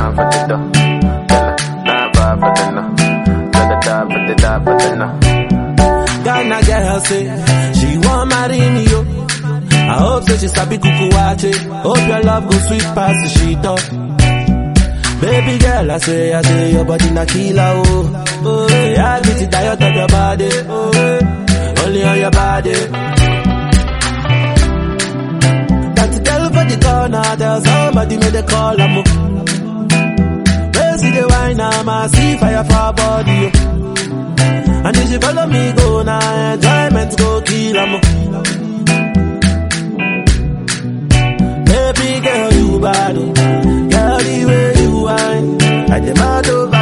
down for the dough. Tell her, nah, bad for the no. Tell her, die for the die for the no. Ghana girl say she want marry me yo. I hope say she sabi kuku wache. Hope your love go sweet past the sheet up. Baby girl, I say, I say your body na killer oh. Oh, yeah, I get it diet of your body. Oh, eh, only on your body. Got to tell for the corner, tell somebody make the call I'm Where see the wine, I'm a see fire for her body. Oh. And if you follow me, go now, enjoyment go kill 'em. Baby girl, you bad, oh. girl, the way you whine, I demand over